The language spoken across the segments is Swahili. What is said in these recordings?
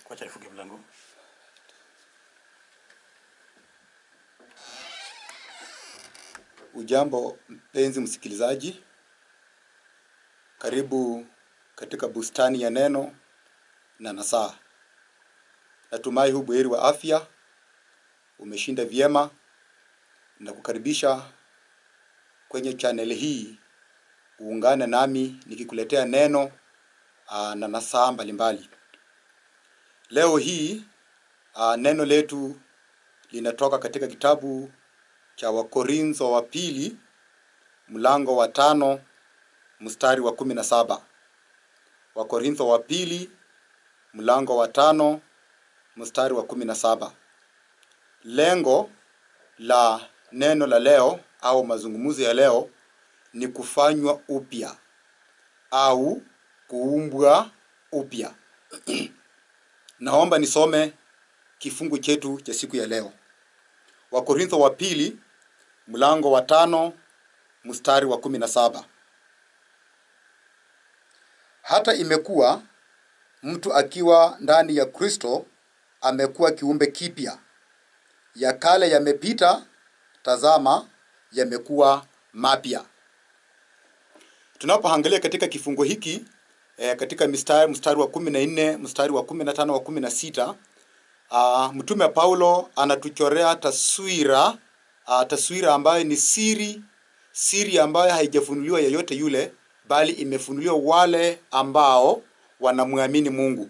Wacha nifunge mlango. Ujambo mpenzi msikilizaji, karibu katika bustani ya neno na nasaa. Natumai hu buheri wa afya, umeshinda vyema na kukaribisha kwenye channel hii uungane nami nikikuletea neno aa, na nasaa mbalimbali. Leo hii aa, neno letu linatoka katika kitabu cha Wakorintho wa pili mlango wa tano mstari wa kumi na saba. Wakorintho wa pili mlango wa tano mstari wa kumi na saba. Lengo la neno la leo au mazungumzo ya leo ni kufanywa upya au kuumbwa upya. Naomba nisome kifungu chetu cha siku ya leo. Wakorintho wa pili mlango wa tano mstari wa kumi na saba. Hata imekuwa mtu akiwa ndani ya Kristo amekuwa kiumbe kipya, ya kale yamepita, tazama yamekuwa mapya. Tunapoangalia katika kifungu hiki eh, katika mstari, mstari wa kumi na nne mstari wa kumi na tano wa kumi na sita Uh, mtume Paulo anatuchorea taswira uh, taswira ambayo ni siri siri ambayo haijafunuliwa yeyote yule bali imefunuliwa wale ambao wanamwamini Mungu.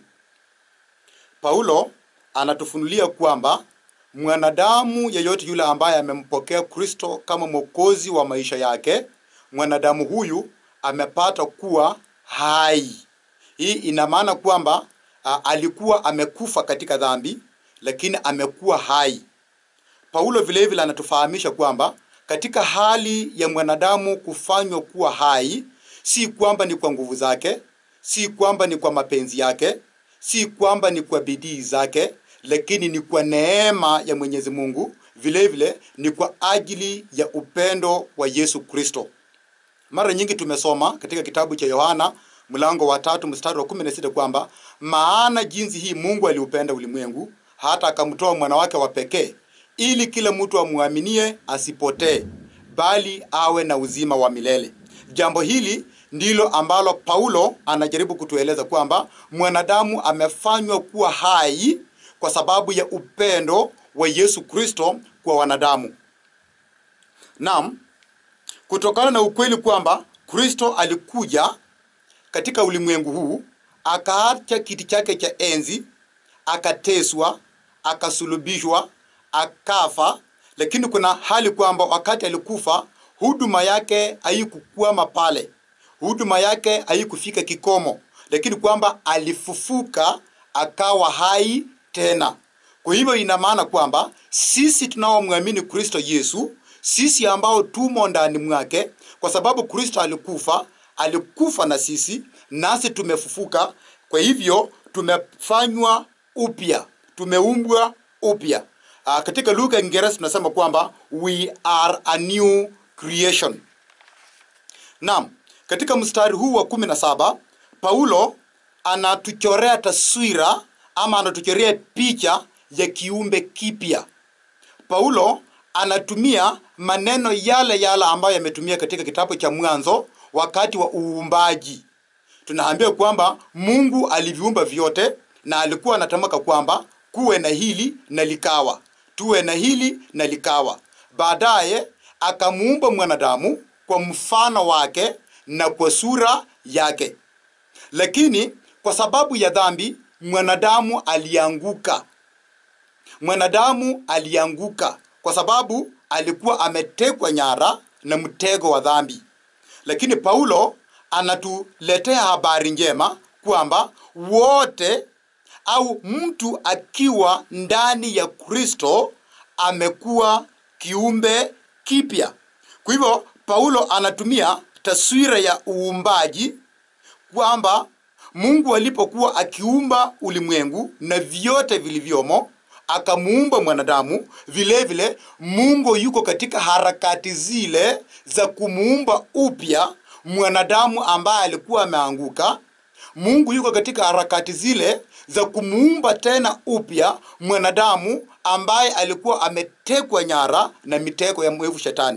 Paulo anatufunulia kwamba mwanadamu yeyote yule ambaye amempokea Kristo kama mwokozi wa maisha yake, mwanadamu huyu amepata kuwa hai. Hii ina maana kwamba uh, alikuwa amekufa katika dhambi lakini amekuwa hai. Paulo vile vile anatufahamisha kwamba katika hali ya mwanadamu kufanywa kuwa hai, si kwamba ni kwa nguvu zake, si kwamba ni kwa mapenzi yake, si kwamba ni kwa bidii zake, lakini ni kwa neema ya Mwenyezi Mungu, vile vile ni kwa ajili ya upendo wa Yesu Kristo. Mara nyingi tumesoma katika kitabu cha Yohana mlango wa tatu mstari wa kumi na sita kwamba maana jinsi hii Mungu aliupenda ulimwengu hata akamtoa mwana wake wa pekee ili kila mtu amwaminie asipotee bali awe na uzima wa milele. Jambo hili ndilo ambalo Paulo anajaribu kutueleza kwamba mwanadamu amefanywa kuwa hai kwa sababu ya upendo wa Yesu Kristo kwa wanadamu. Naam, kutokana na ukweli kwamba Kristo alikuja katika ulimwengu huu akaacha kiti chake cha enzi, akateswa, akasulubishwa, akafa. Lakini kuna hali kwamba wakati alikufa, huduma yake haikukwama pale, huduma yake haikufika kikomo, lakini kwamba alifufuka akawa hai tena. Kwa hivyo ina maana kwamba sisi tunaomwamini Kristo Yesu, sisi ambao tumo ndani mwake, kwa sababu Kristo alikufa, alikufa na sisi, nasi tumefufuka. Kwa hivyo tumefanywa upya, tumeumbwa upya. Uh, katika lugha ya Kiingereza tunasema kwamba we are a new creation. Naam, katika mstari huu wa kumi na saba Paulo anatuchorea taswira ama anatuchorea picha ya kiumbe kipya. Paulo anatumia maneno yale yale ambayo yametumia katika kitabu cha Mwanzo wakati wa uumbaji. Tunaambiwa kwamba Mungu aliviumba vyote na alikuwa anatamka kwamba kuwe na hili na likawa, tuwe na hili na likawa. Baadaye akamuumba mwanadamu kwa mfano wake na kwa sura yake, lakini kwa sababu ya dhambi mwanadamu alianguka. Mwanadamu alianguka kwa sababu alikuwa ametekwa nyara na mtego wa dhambi. Lakini Paulo anatuletea habari njema kwamba wote au mtu akiwa ndani ya Kristo amekuwa kiumbe kipya. Kwa hivyo Paulo anatumia taswira ya uumbaji kwamba Mungu alipokuwa akiumba ulimwengu na vyote vilivyomo akamuumba mwanadamu, vile vile Mungu yuko katika harakati zile za kumuumba upya mwanadamu ambaye alikuwa ameanguka, Mungu yuko katika harakati zile za kumuumba tena upya mwanadamu ambaye alikuwa ametekwa nyara na mitego ya mwevu shetani.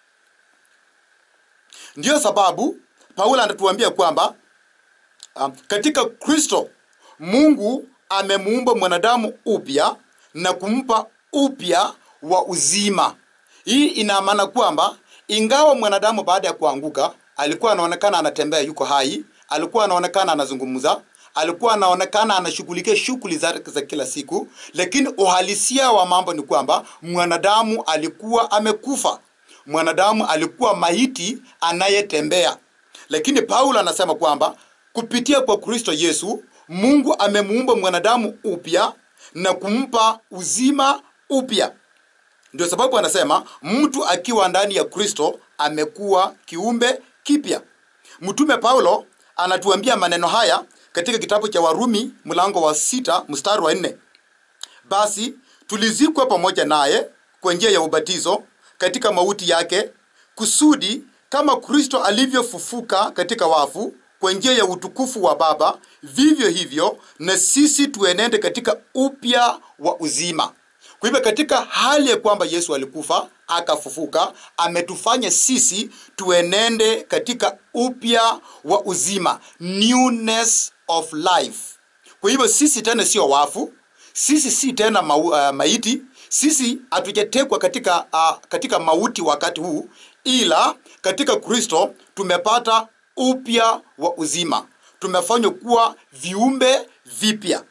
Ndiyo sababu Paulo anatuambia kwamba um, katika Kristo Mungu amemuumba mwanadamu upya na kumpa upya wa uzima. Hii ina maana kwamba ingawa mwanadamu baada ya kuanguka alikuwa anaonekana anatembea, yuko hai, alikuwa anaonekana anazungumza, alikuwa anaonekana anashughulikia shughuli zake za kila siku, lakini uhalisia wa mambo ni kwamba mwanadamu alikuwa amekufa, mwanadamu alikuwa maiti anayetembea. Lakini Paulo anasema kwamba kupitia kwa Kristo Yesu Mungu amemuumba mwanadamu upya na kumpa uzima upya. Ndio sababu anasema mtu akiwa ndani ya Kristo amekuwa kiumbe kipya. Mtume Paulo anatuambia maneno haya katika kitabu cha Warumi mlango wa sita mstari wa nne basi tulizikwa pamoja naye kwa njia ya ubatizo katika mauti yake, kusudi kama Kristo alivyofufuka katika wafu kwa njia ya utukufu wa Baba, vivyo hivyo na sisi tuenende katika upya wa uzima. Kwa hivyo katika hali ya kwamba Yesu alikufa akafufuka, ametufanya sisi tuenende katika upya wa uzima, newness of life. Kwa hivyo sisi tena sio wafu, sisi si tena mau, uh, maiti, sisi hatujatekwa katika, uh, katika mauti wakati huu, ila katika Kristo tumepata upya wa uzima, tumefanywa kuwa viumbe vipya.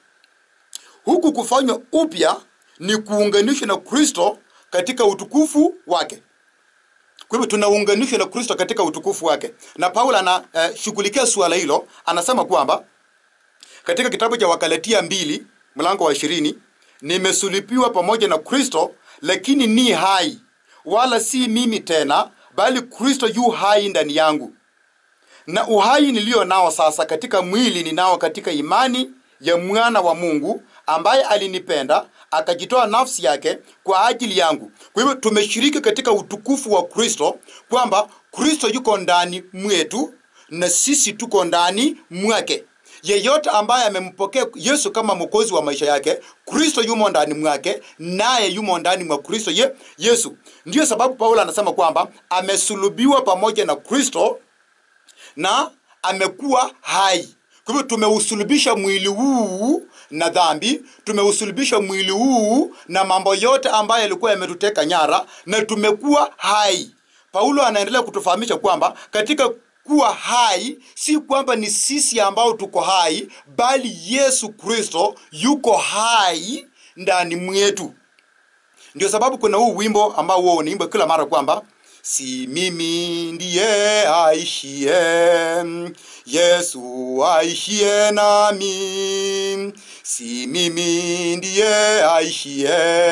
Huku kufanywa upya ni kuunganishwa na Kristo katika utukufu wake. Kwa hivyo tunaunganishwa na Kristo katika utukufu wake, na Paulo anashughulikia uh, suala hilo, anasema kwamba katika kitabu cha Wakalatia mbili mlango wa ishirini nimesulipiwa pamoja na Kristo, lakini ni hai, wala si mimi tena, bali Kristo yu hai ndani yangu na uhai niliyo nao sasa katika mwili ninao katika imani ya mwana wa Mungu ambaye alinipenda akajitoa nafsi yake kwa ajili yangu. Kwa hivyo tumeshiriki katika utukufu wa Kristo, kwamba Kristo yuko ndani mwetu na sisi tuko ndani mwake. Yeyote ambaye amempokea Yesu kama mwokozi wa maisha yake, Kristo yumo ndani mwake, naye yumo ndani mwa Kristo ye, Yesu. Ndiyo sababu Paulo anasema kwamba amesulubiwa pamoja na Kristo na amekuwa hai. Kwa hivyo tumeusulubisha mwili huu na dhambi, tumeusulubisha mwili huu na mambo yote ambayo yalikuwa yametuteka nyara, na tumekuwa hai. Paulo anaendelea kutufahamisha kwamba katika kuwa hai si kwamba ni sisi ambao tuko hai, bali Yesu Kristo yuko hai ndani mwetu. Ndio sababu kuna huu wimbo ambao huo unaimba kila mara kwamba si mimi ndiye aishie, Yesu aishie nami. Si mimi ndiye aishie,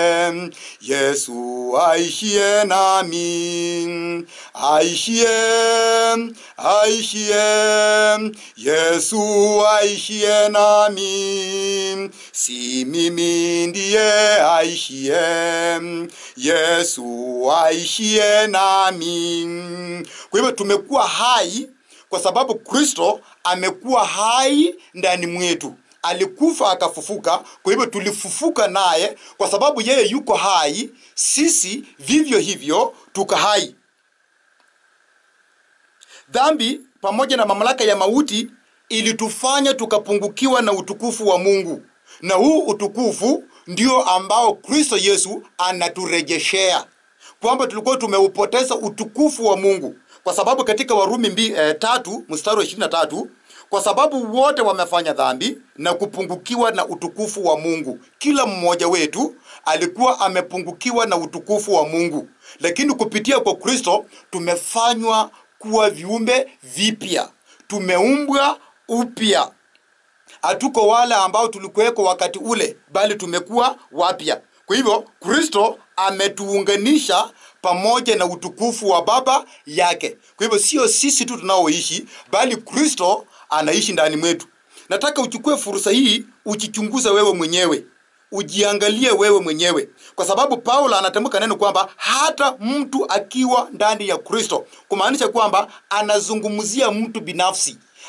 Yesu aishie nami. Aishie, aishie, Yesu aishie nami. Si mimi ndiye aishie, Yesu aishie nami. Kwa hivyo tumekuwa hai kwa sababu Kristo amekuwa hai ndani mwetu. Alikufa akafufuka, kwa hivyo tulifufuka naye. Kwa sababu yeye yuko hai, sisi vivyo hivyo tuka hai. Dhambi pamoja na mamlaka ya mauti ilitufanya tukapungukiwa na utukufu wa Mungu, na huu utukufu ndio ambao Kristo Yesu anaturejeshea, kwamba tulikuwa tumeupoteza utukufu wa Mungu, kwa sababu katika Warumi mbi, eh, tatu mstari wa ishirini na tatu kwa sababu wote wamefanya dhambi na kupungukiwa na utukufu wa Mungu. Kila mmoja wetu alikuwa amepungukiwa na utukufu wa Mungu, lakini kupitia kwa Kristo tumefanywa kuwa viumbe vipya, tumeumbwa upya. Hatuko wale ambao tulikuweko wakati ule, bali tumekuwa wapya. Kwa hivyo Kristo ametuunganisha pamoja na utukufu wa Baba yake. Kwa hivyo sio sisi tu tunaoishi, bali Kristo anaishi ndani mwetu. Nataka uchukue fursa hii ujichunguze wewe mwenyewe, ujiangalie wewe mwenyewe, kwa sababu Paulo anatamka neno kwamba hata mtu akiwa ndani ya Kristo, kumaanisha kwamba anazungumzia mtu binafsi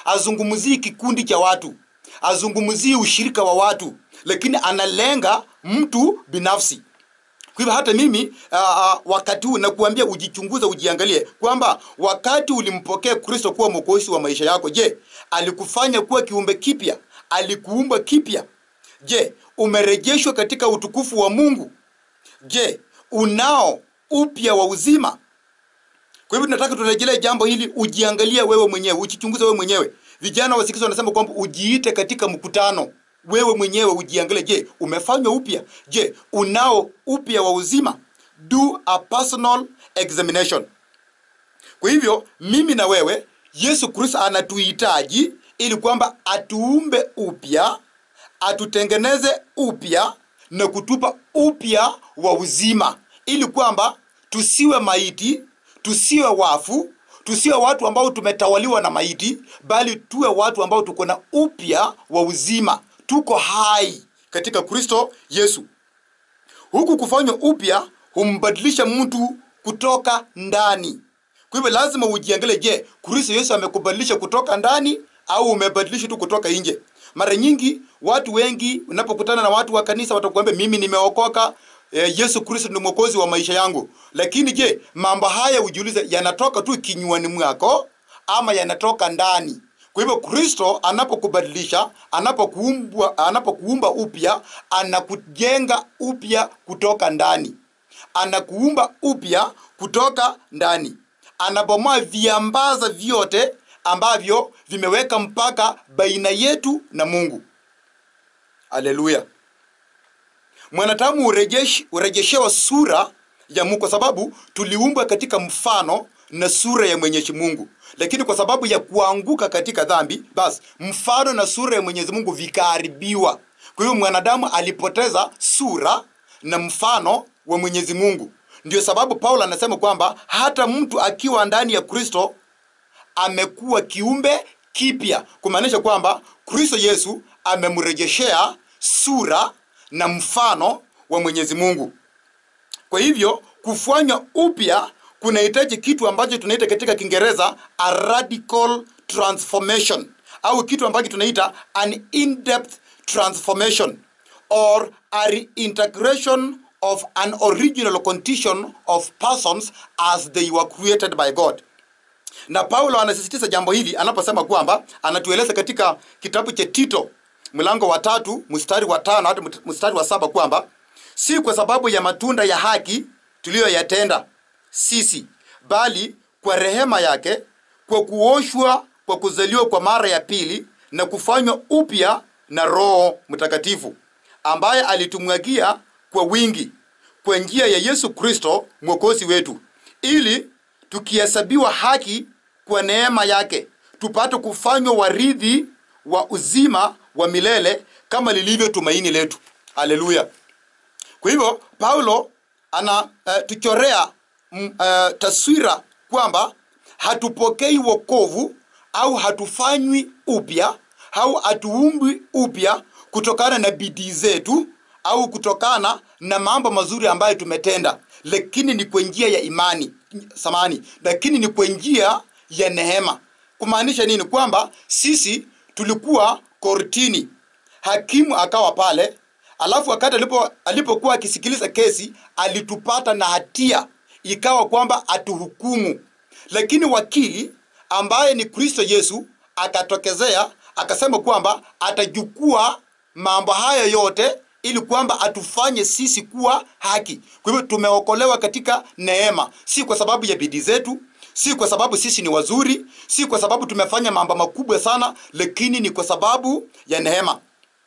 azungumzii kikundi cha watu azungumzii ushirika wa watu lakini analenga mtu binafsi kwa hivyo hata mimi uh, wakati huu nakuambia ujichunguze ujiangalie kwamba wakati ulimpokea kristo kuwa mwokozi wa maisha yako je alikufanya kuwa kiumbe kipya alikuumba kipya je umerejeshwa katika utukufu wa mungu je unao upya wa uzima kwa hivyo tunataka turejelee jambo hili ujiangalie wewe mwenyewe ujichunguze wewe mwenyewe vijana wasikizi wanasema kwamba ujiite katika mkutano wewe mwenyewe ujiangalie je umefanywa upya je unao upya wa uzima do a personal examination kwa hivyo mimi na wewe yesu kristo anatuhitaji ili kwamba atuumbe upya atutengeneze upya na kutupa upya wa uzima ili kwamba tusiwe maiti tusiwe wafu tusiwe watu ambao tumetawaliwa na maiti bali tuwe watu ambao tuko na upya wa uzima tuko hai katika kristo yesu huku kufanywa upya humbadilisha mtu kutoka ndani kwa hivyo lazima ujiangalie je kristo yesu amekubadilisha kutoka ndani au umebadilisha tu kutoka nje mara nyingi watu wengi unapokutana na watu wa kanisa watakuambia mimi nimeokoka e, yesu kristo ni mwokozi wa maisha yangu lakini je mambo haya ujiulize yanatoka tu kinywani mwako ama yanatoka ndani kwa hivyo kristo anapokubadilisha anapokuumba anapokuumba upya anakujenga upya kutoka ndani anakuumba upya kutoka ndani anabomoa viambaza vyote ambavyo vimeweka mpaka baina yetu na mungu aleluya mwanadamu urejesh, urejeshewa sura ya mungu kwa sababu tuliumbwa katika mfano na sura ya mwenyezi mungu lakini kwa sababu ya kuanguka katika dhambi basi mfano na sura ya mwenyezi mungu vikaharibiwa kwa hiyo mwanadamu alipoteza sura na mfano wa mwenyezi mungu ndio sababu paulo anasema kwamba hata mtu akiwa ndani ya kristo amekuwa kiumbe kipya kumaanisha kwamba kristo yesu amemrejeshea sura na mfano wa mwenyezi mungu kwa hivyo kufanywa upya kunahitaji kitu ambacho tunaita katika kiingereza a radical transformation au kitu ambacho tunaita an in-depth transformation or a reintegration of an original condition of persons as they were created by god na paulo anasisitiza jambo hili anaposema kwamba anatueleza katika kitabu cha tito mlango wa tatu mstari wa tano hadi mstari wa saba kwamba si kwa sababu ya matunda ya haki tuliyoyatenda sisi bali kwa rehema yake kwa kuoshwa kwa kuzaliwa kwa mara ya pili na kufanywa upya na roho mtakatifu ambaye alitumwagia kwa wingi kwa njia ya yesu kristo mwokozi wetu ili tukihesabiwa haki kwa neema yake tupate kufanywa waridhi wa uzima wa milele kama lilivyo tumaini letu haleluya kwa hivyo paulo anatuchorea uh, uh, taswira kwamba hatupokei wokovu au hatufanywi upya au hatuumbwi upya kutokana na bidii zetu au kutokana na mambo mazuri ambayo tumetenda lakini ni kwa njia ya imani samani lakini ni kwa njia ya neema kumaanisha nini kwamba sisi tulikuwa kortini hakimu akawa pale alafu wakati alipo alipokuwa akisikiliza kesi alitupata na hatia ikawa kwamba atuhukumu lakini wakili ambaye ni kristo yesu akatokezea akasema kwamba atajukua mambo haya yote ili kwamba atufanye sisi kuwa haki kwa hivyo tumeokolewa katika neema si kwa sababu ya bidii zetu si kwa sababu sisi ni wazuri si kwa sababu tumefanya mambo makubwa sana lakini ni kwa sababu ya neema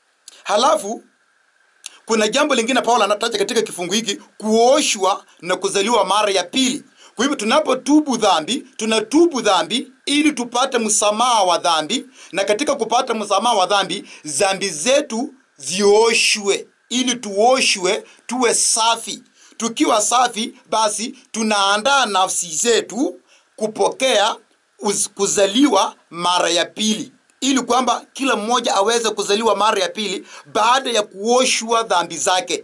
halafu kuna jambo lingine paulo anataja katika kifungu hiki kuoshwa na kuzaliwa mara ya pili kwa hivyo tunapotubu dhambi tunatubu dhambi ili tupate msamaha wa dhambi na katika kupata msamaha wa dhambi dhambi zetu zioshwe ili tuoshwe tuwe safi tukiwa safi basi tunaandaa nafsi zetu kupokea uz, kuzaliwa mara ya pili ili kwamba kila mmoja aweze kuzaliwa mara ya pili baada ya kuoshwa dhambi zake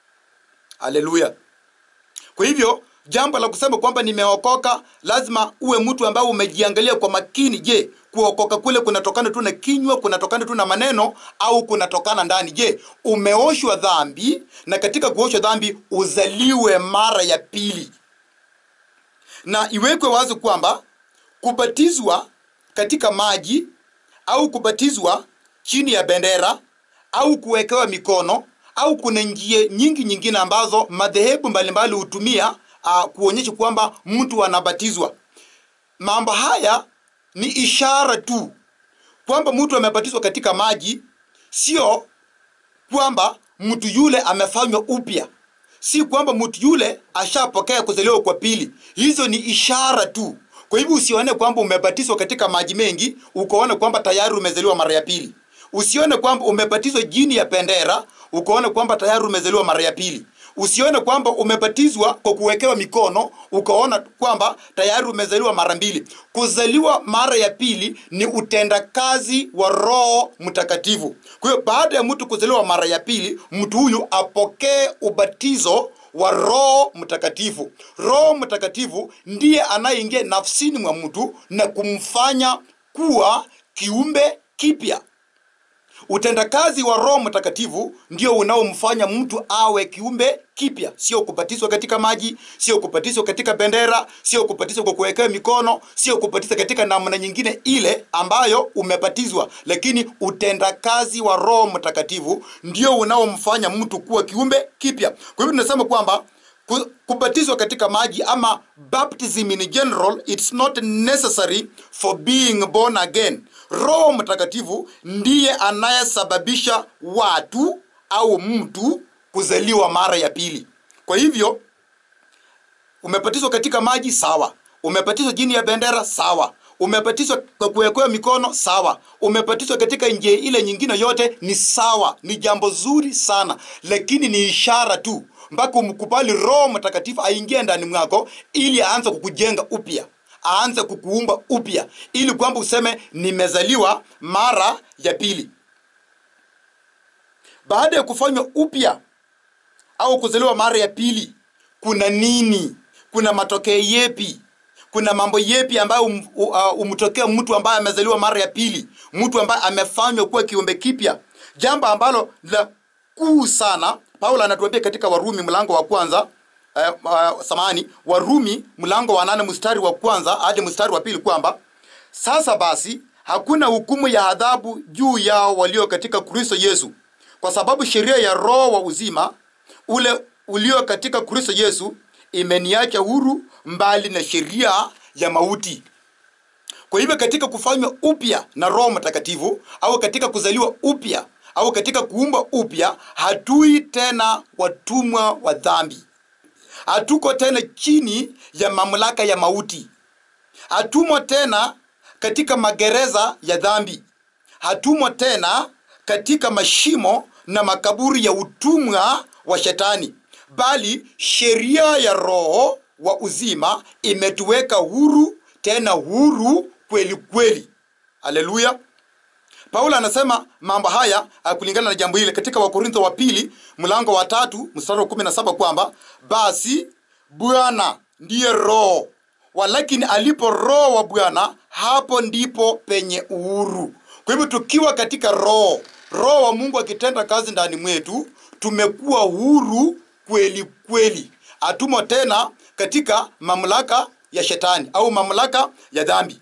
haleluya kwa hivyo jambo la kusema kwamba nimeokoka lazima uwe mtu ambaye umejiangalia kwa makini je kuokoka kule kunatokana tu na kinywa kunatokana tu na maneno au kunatokana ndani je umeoshwa dhambi na katika kuoshwa dhambi uzaliwe mara ya pili na iwekwe wazi kwamba kubatizwa katika maji au kubatizwa chini ya bendera au kuwekewa mikono au kuna njia nyingi nyingine ambazo madhehebu mbalimbali hutumia uh, kuonyesha kwamba mtu anabatizwa mambo haya ni ishara tu kwamba mtu amebatizwa katika maji sio kwamba mtu yule amefanywa upya si kwamba mtu yule ashapokea kuzaliwa kwa pili hizo ni ishara tu kwa hivyo usione kwamba umebatizwa katika maji mengi ukaone kwamba tayari umezaliwa mara ya pili usione kwamba umebatizwa jini ya bendera ukaone kwamba tayari umezaliwa mara ya pili usione kwamba umebatizwa kwa kuwekewa mikono ukaona kwamba tayari umezaliwa mara mbili kuzaliwa mara ya pili ni utendakazi wa roho mtakatifu kwa hiyo baada ya mtu kuzaliwa mara ya pili mtu huyu apokee ubatizo wa roho mtakatifu roho mtakatifu ndiye anayeingia nafsini mwa mtu na kumfanya kuwa kiumbe kipya utendakazi wa roho mtakatifu ndio unaomfanya mtu awe kiumbe kipya sio kubatizwa katika maji sio kubatizwa katika bendera sio kubatizwa kwa kuwekewa mikono sio kubatizwa katika namna nyingine ile ambayo umebatizwa lakini utendakazi wa roho mtakatifu ndio unaomfanya mtu kuwa kiumbe kipya kwa hivyo tunasema kwamba ku- kubatizwa katika maji ama baptism in general it's not necessary for being born again roho mtakatifu ndiye anayesababisha watu au mtu kuzaliwa mara ya pili kwa hivyo umebatizwa katika maji sawa umebatizwa chini ya bendera sawa umebatizwa kwa kuwekewa mikono sawa umebatizwa katika njia ile nyingine yote ni sawa ni jambo zuri sana lakini ni ishara tu mpaka umkubali roho mtakatifu aingie ndani mwako ili aanze kukujenga upya aanze kukuumba upya ili kwamba useme nimezaliwa mara ya pili baada ya kufanywa upya au kuzaliwa mara ya pili kuna nini kuna matokeo yepi kuna mambo yepi ambayo um, uh, umtokea mtu ambaye amezaliwa mara ya pili mtu ambaye amefanywa kuwa kiumbe kipya jambo ambalo la kuu sana paulo anatuambia katika warumi mlango wa kwanza uh, uh, samani warumi mlango wa nane mstari wa kwanza hadi mstari wa pili kwamba sasa basi hakuna hukumu ya adhabu juu yao walio katika kristo yesu kwa sababu sheria ya roho wa uzima ule ulio katika kristo yesu imeniacha huru mbali na sheria ya mauti kwa hivyo katika kufanywa upya na roho mtakatifu au katika kuzaliwa upya au katika kuumba upya hatui tena watumwa wa dhambi hatuko tena chini ya mamlaka ya mauti hatumo tena katika magereza ya dhambi hatumo tena katika mashimo na makaburi ya utumwa wa shetani bali sheria ya roho wa uzima imetuweka huru tena huru kweli kweli haleluya paulo anasema mambo haya ah, kulingana na jambo hili katika wakorintho wa pili mlango wa tatu mstari wa kumi na saba kwamba basi bwana ndiye roho walakini alipo roho wa bwana hapo ndipo penye uhuru kwa hivyo tukiwa katika roho roho wa mungu akitenda kazi ndani mwetu tumekuwa huru kweli kweli hatumo tena katika mamlaka ya shetani au mamlaka ya dhambi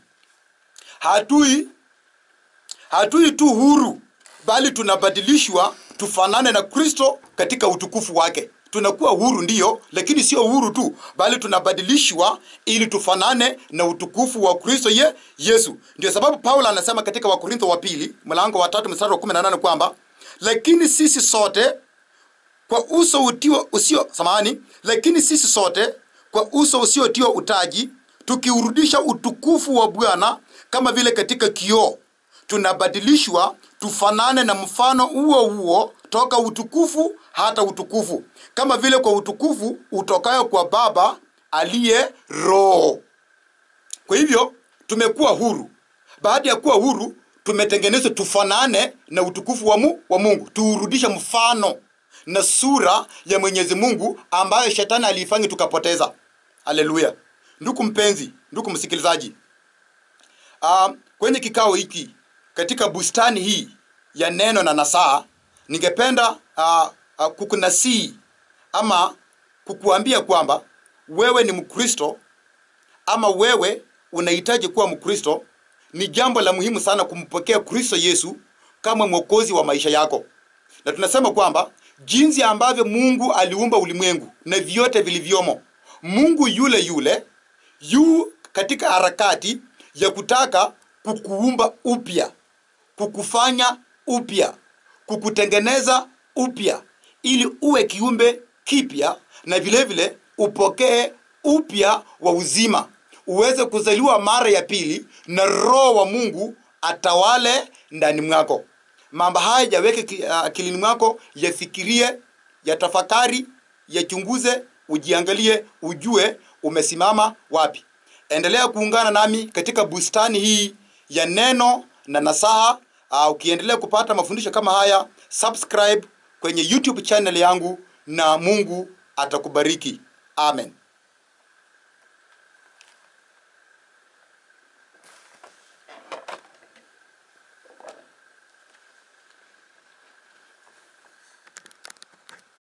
hatui hatui tu huru bali tunabadilishwa tufanane na kristo katika utukufu wake tunakuwa huru ndiyo lakini sio huru tu bali tunabadilishwa ili tufanane na utukufu wa kristo ye yesu ndio sababu paulo anasema katika wakorintho wa pili mlango wa tatu mstari wa 18 kwamba lakini sisi sote kwa uso utiwa usio samahani lakini sisi sote kwa uso usiotiwa utaji tukiurudisha utukufu wa bwana kama vile katika kioo tunabadilishwa tufanane na mfano huo huo toka utukufu hata utukufu kama vile kwa utukufu utokayo kwa baba aliye roho kwa hivyo tumekuwa huru baada ya kuwa huru tumetengenezwa tufanane na utukufu wa, mu, wa mungu tuurudishe mfano na sura ya mwenyezi mungu ambayo shetani aliifanya tukapoteza haleluya ndugu mpenzi ndugu msikilizaji uh, kwenye kikao hiki katika bustani hii ya neno na nasaa, ningependa uh, uh, kukunasii ama kukuambia kwamba wewe ni Mkristo ama wewe unahitaji kuwa Mkristo, ni jambo la muhimu sana kumpokea Kristo Yesu kama mwokozi wa maisha yako. Na tunasema kwamba jinsi ambavyo Mungu aliumba ulimwengu na vyote vilivyomo, Mungu yule yule yu katika harakati ya kutaka kukuumba upya, kukufanya upya, kukutengeneza upya, ili uwe kiumbe kipya na vile vile upokee upya wa uzima, uweze kuzaliwa mara ya pili na Roho wa Mungu atawale ndani mwako. Mambo haya yaweke ki- akilini mwako, yafikirie, yatafakari, yachunguze, ujiangalie, ujue umesimama wapi. Endelea kuungana nami katika bustani hii ya neno na nasaha. Uh, ukiendelea kupata mafundisho kama haya, subscribe kwenye YouTube channel yangu na Mungu atakubariki. Amen.